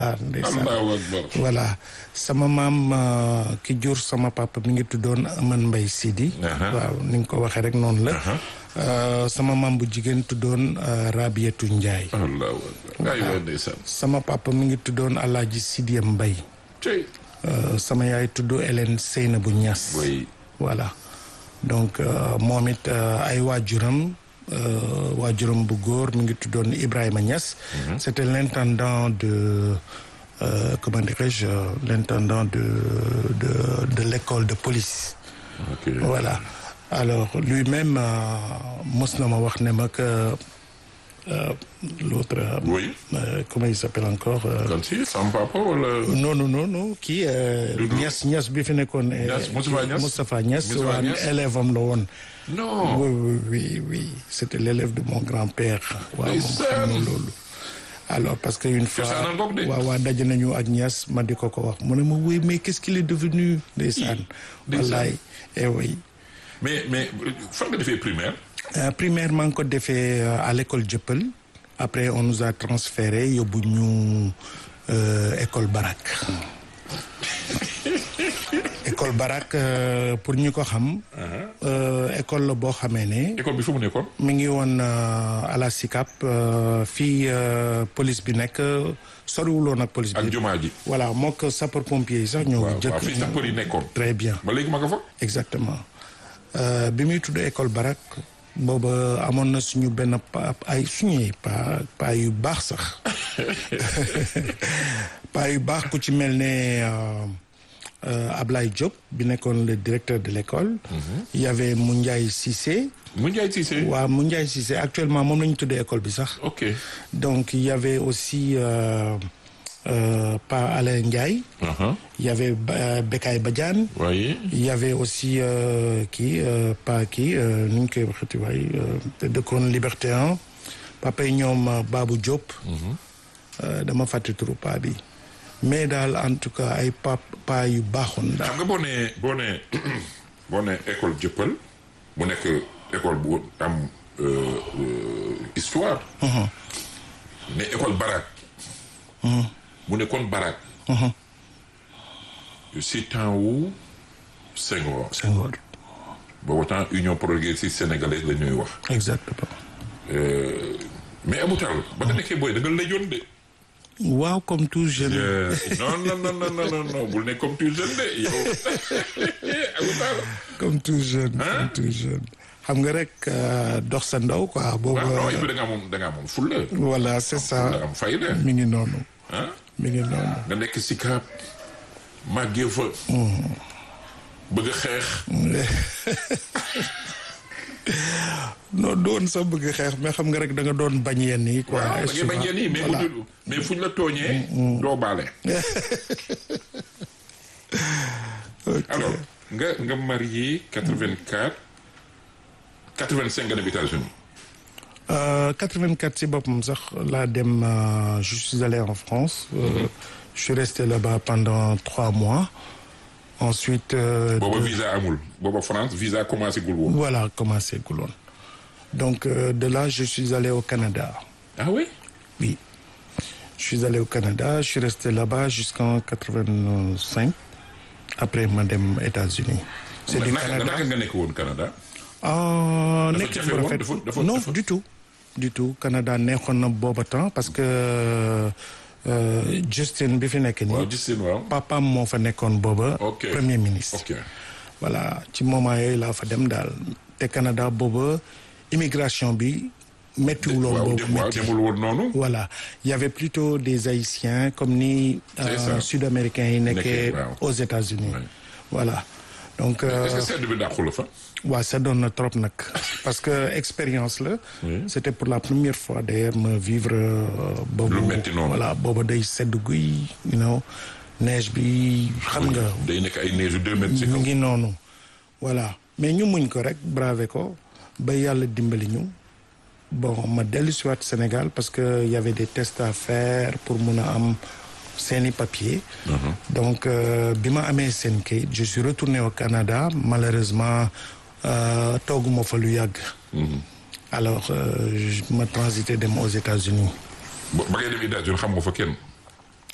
ah ndeysaan allahu akbar voilà sama maam euh, ki jur sama papa mi ngi tuddoon Aman Mbay Sidi Aha. waaw ni nga ko waxee rek noonu la Euh, sama maam bu jigéen tuddoon euh, Rabiatu Njaay allahu akbar ay waay ndeysaan sama papa mi ngi tuddoon Alaaji Sidiya Mbay cey Euh, sama yaay tudd Hélène Seyna bu Ñas way voilà donc euh, moom it euh, ay waajuram euh, waajuram bu góor mi ngi tuddoon Ibrahima Niass c'était l'intendant de euh, comment dirais-je euh, l'intendant de de de l'école de police ok voilà alors lui-même euh, mos na ma wax ne ma que euh, l'autre euh, oui euh, comment il s'appelle encore euh, kan si sama papa wala non non non non kii euh, Doudou. Niass Niass bi fi nekkoon eh, Niass, Moustapha Niass? Moustapha Niass Moustapha waa Niass? élève am la woon non oui oui oui oui c'était l'élève de mon grand-père waaw moom xam na loolu alors parce que une fois Cosaanal boog de. waaw waa daje nañu ak Niass ma di ko ko wax mu ne ma oui mais qu'est-ce qu'il est devenu ndeysaan ndeysaan. wallaay eh oui mais mais fan nga defee primaire Euh, primaire maa ngi ko defee euh, à l'école Dieuppeul après on nous a transféré yóbbu ñu euh, école Barak école Barak euh, pour ñu ko xam euh, école la boo xamee ne école bi fu mu nekkoon mi ngi woon euh, à la SICAP euh, fii euh, police bi nekk soriwuloon ak police ak bi jumaa ji voilà mook sapeur pompier yi sax ñoo waaw waaw jëkk fii sapeur yi nekkoon très bien ba léegi ma nga fa exactement Euh, bi muy tudd école barak booba amoon na suñu benn pa ay suñuy pa pa yu baax sax pa yu baax ku ci mel ne euh, euh, Ablaye Diop bi nekkoon le directeur de l'école il y avait Moundiaye Cissé mu Njaay Cissé waaw Moundiaye Cissé actuellement moom la ñu tuddee école bi sax ok donc il y avait aussi euh, euh, Pa Alain Ndiaye aha il y avait Ba- Bekay Badiane waaye il y avait aussi euh, kii euh, pas kii euh, nu ñu koy waxati waay euh, te dëkkoon Liberté 1 papa yi ñoom euh, Babou Diop. Euh, dama fàtte turu paa bi mais daal en tout cas ay pa paa yu baaxoon daal. xam nga boo nee boo nee boo nee école jëppal mu nekk école bu am euh, euh, histoire mais école barak mu nekkoon barak si temps wu Senghor Senghor boobu temps union progressiste sénégalaise la ñuy wax exactement. Euh, mais amutal ba nga nekkee booy da nga lëjoon de waaw comme tout jeune. Euh, non non non non non non non bul ne comme tu jeune de yow amutal comme tout jeune. Hein? comme tout jeune. xam nga rek euh, dox sa ndaw quoi boobu. waaw non et puis da ngaa moom da ngaa moom fulla voilà c'est ça da am fayda mi ngi noonu. ah mi ngi noonu. nga nekk si kaab màggee fa bëgg a xeex non doon sa bëgg xeex mais xam nga rek da nga doon bañ yenn yi quoi. waaw da ngay bañ yéen yi mais voilà. bu mais fuñ la tooñee doo baale alors nga nga marié 84 85 nga dem États-Unis Euh, 84 ci boppam sax laa dem euh, je suis allé en France. Euh, je suis resté là-bas pendant trois mois. Ensuite. euh, booba de- visa amul booba France visa commencé gul woon voilà commencé guloon. donc euh, de là je suis allé au Canada. ah oui Oui. Je suis allé au Canada, je suis resté là-bas jusqu'en 85. Après ma dem États-Unis. C'est du naka Canada. naka nga nekk woon Canada ah Dafa nekk jafe bu woon? rafet Dafa- dafa- non dafa- du tout du tout Canada neexoon na booba temps parce que euh, Justin bi fi nekk waaw nii gis seen waaw papaam moo fa nekkoon booba Ok. premier ministre ok voilà ci moment yooyu laa fa dem daal te Canada booba immigration bi méttiwuloon waaw boobu dem waaw métti demul woon noonu voilà il y avait plutôt des haïtiens comme ni C'est euh, ça. sud-américains yi nekkee Nekkee, waaw. aux États-Unis Ouais. voilà donc euh, est-ce que sedd bi dàqu la fa waaw ça donne na trop nag parce que expérience la Oui. c'était pour la première fois d'ailleurs ma vivre euh, boobu Lu metti noonu. voilà booba day sedd guy you know neige bi xam nga day nekk ay neige yu deux mètres ci mu kaw ngi noonu voilà mais ñu muñ ko rek braver ko ba yàlla dimbali ñu bon ma dellu si waat Sénégal parce que y avait des tests à faire pour mun a am seeni papier donc euh, bi ma amee seen kayit je suis retourné au Canada malheureusement euh, tooguma fa lu yàgg alors euh, je- ma transité dem aux États-Unis ba ba ngay dem États-Unis xam nga fa kenn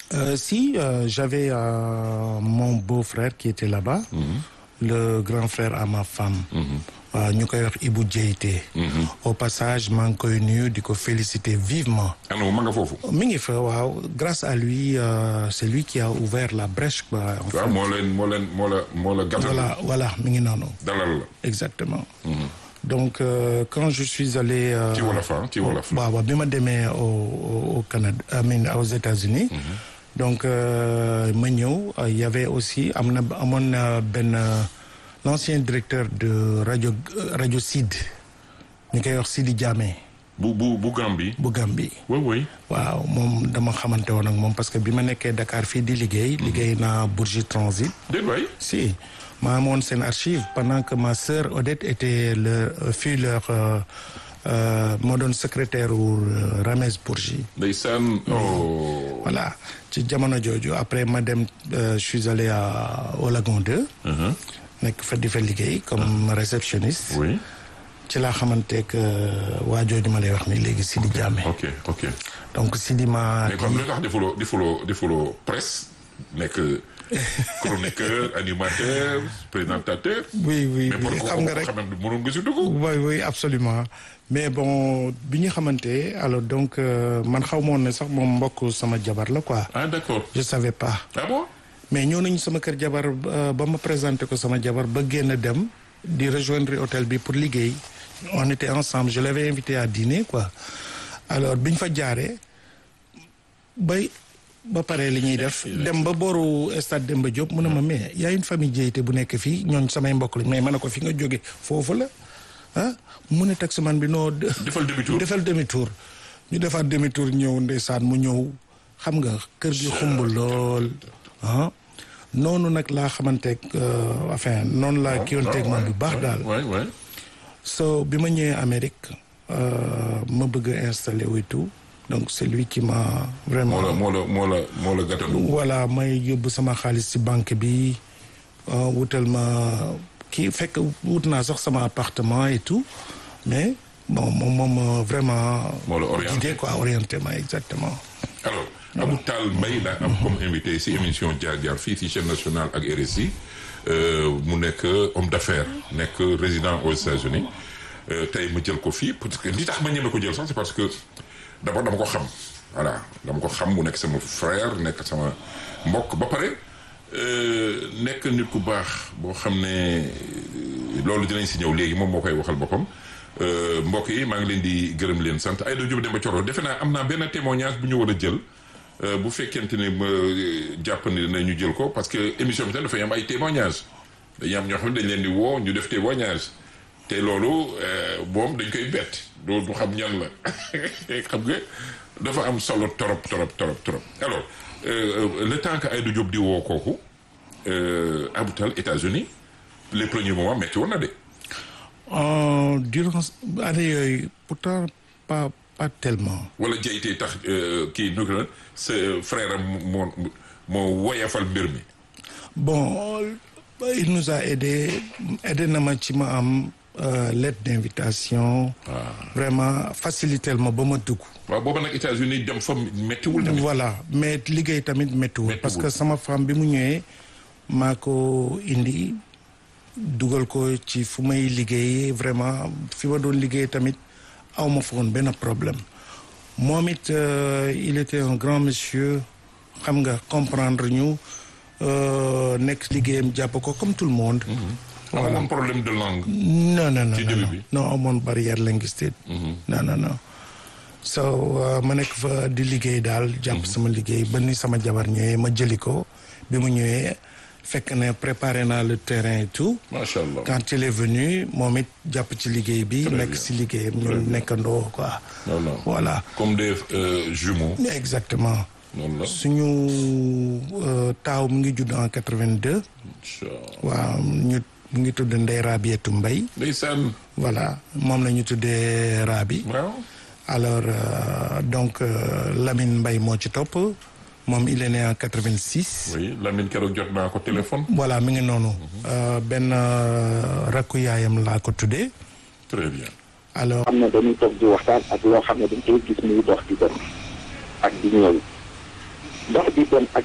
Euh, si, euh, j'avais euh, mon beau-frère qui était là-bas, le grand frère à ma femme. waaw ñu koy wax Ibou Diété. au passage maa ngi koy nuyu di ko féliciter vivement. ano ma nga foofu. mi ngi fa waaw grâce à lui euh, c'est lui qui a ouvert la brèche quoi. en fait. waaw moo leen moo leen moo la moo la gàttal. voilà voilà mi ngi noonu. dalal la. exactement. donc euh, quand je suis allé. euh, ci wolof ah ci wolof. waaw waaw bi ma demee au au au Canada I mean aux États-Unis donc euh, ma ñëw euh, il y avait aussi am na amoon na benn euh, l'ancien directeur de rajo rajo Sid ñu koy wax Sidi Diamé bu bu bu Gambie. bu Gambie. oui oui. waaw moom dama xamante woon ak moom parce que bi ma nekkee Dakar fii di liggéey. liggéey naa Bourgie Transit. déet waay. si maa amoon seen archive pendant que ma sœur Odette était le fut leur euh, euh, moo doon secrétaire wu euh, Ramès Bourgi ndeysaan. oh. voilà ci jamono jooju après ma dem euh, je suis allé à au Lagon 2 nekk fa di fa liggéey comme réceptionniste oui. ci laa xamante que waa jooju ma lay wax ni léegi Sidi Diamé ok ok. donc Sidi ma mais comme lu tax defuloo defuloo defuloo presse nekk chroniqueur animateur présentateur. oui oui mais pour oui ko xam nga rek xamante mënoon nga si dugg. oui oui absolument mais bon bi ñu xamante alors donc euh, man xaw ma woon ne sax moom mbokk sama jabar la quoi ah d'accord. je savais pas ah bon. mais ñëw nañu sama kër jabar euh, ba ma présenté ko sama jabar ba génn dem di rejoindre hôtel bi pour liggéey on était ensemble je l'avais invité à dîner quoi alors bi ñu fa jaaree bay ba pare li ñuy def dem ba booru stade Demba Diop mu ne ma mais y a une famille Diété bu nekk fii ñooñ samay mbokk lañ mais ma ne ko fi nga jóge foofu la ah mu ne taximan bi noo defal demi-tour. defal demi tour ñu defaat demi tour ñëw ndeysaan mu ñëw xam nga kër gi xumb lool ah noonu nag laa xamanteeg euh, enfin noonu laa kiwanteeg moom bu baax daal waay waay. so bi ma ñëwee Amérique euh, ma bëgg a installé wu et tout donc c'est lui qui m'a vraiment moo la moo la moo la moo la gàttandu. voilà may yóbbu sama xaalis ci banque bi euh, wutal ma kii fekk wut naa sax sama appartement et tout mais bon moom moom vraiment moo la orienté. guidé quoi orienté ma exactement alors Abou Tall Mbaye laa am comme invité si émission jaar jaar fii si chaîne nationale ak RSI euh, mu nekk homme d'affaires nekk résident aux États-Unis euh, tey ma jël ko fii parce que li tax ma ñeme ko jël sax c'est parce que d'abord dama ko xam voilà dama ko xam mu nekk sama frère nekk sama mbokk ba pare euh, nekk nit ku baax boo xam ne euh, loolu dinañ si ñëw léegi moom moo koy waxal boppam Euh, mbokk yi maa ngi leen di gërëm leen sant Aïda Diop Demba Thioro defe naa am naa benn témoignage bu ñu war a jël euh, bu fekkente ne ma jàpp ne nañu jël ko parce que émission bi tam dafay am ay témoignage dañuy am ñoo xam ne dañ leen di woo ñu def témoignage te loolu euh, moom dañ koy bett doo du xam ñan la xam nga dafa am solo torop torop torop torop alors euh, le temps que Aïda Diop di woo kooku euh, Abou Tall États-Unis les premiers moments métti woon na de Euh, durant année yooyu pourtant pas pas tellement wala jaytee tax euh, kii nu ko la sa frère am moo moo woyafal mbir mi bon il nous a aidé aidé na ma ci ma am euh, lettre d'invitation vraiment facilité ma ba ma dugg waaw booba nag États-Unis dem fa méttiwul tamit voilà mais liggéey tamit méttiwul Méttiwul. parce que sama femme bi mu ñëwee maa ko indi dugal ko ci fu may liggéeyee vraiment fi ma doon liggéey tamit aw ma fa woon benn problème moom it euh, il était un grand monsieur xam nga comprendre ñu euh, nekk liggéeyam jàpp ko comme tout le monde amoon problème de langue non non non Ci non début non bi. non amoon barrière linguistique non non non so uh, ma nekk fa di liggéey daal jàpp sama liggéey ba ni sama jabar ñëwee ma jëli ko bi mu ñëwee fekk ne préparé naa le terrain et tout macha allah quand il est venu moom it jàpp ci liggéey bi Très nekk bien. si liggéeyam Très ñu bien. nekkandoo quoi non non voilà comme des euh, jumeaux exactement noonu la suñu euh, taaw mu ngi judd en 82 incha allah waaw ñu mu ngi tudd Ndey Rabietu Mbay ndeysaan voilà moom la ñu tuddee Rabi waaw alors euh, donc euh, Lamine Mbaye moo ci topp moom il est né en 86 oui Lamine keroog jot naa ko téléphone voilà mi ngi noonu Euh, benn euh, rakku yaayam laa ko tuddee très bien alors xam ne dañuy toog di waxtaan ak loo xam ne dañ koy gis muy dox di dem ak di ñëw dox di dem ak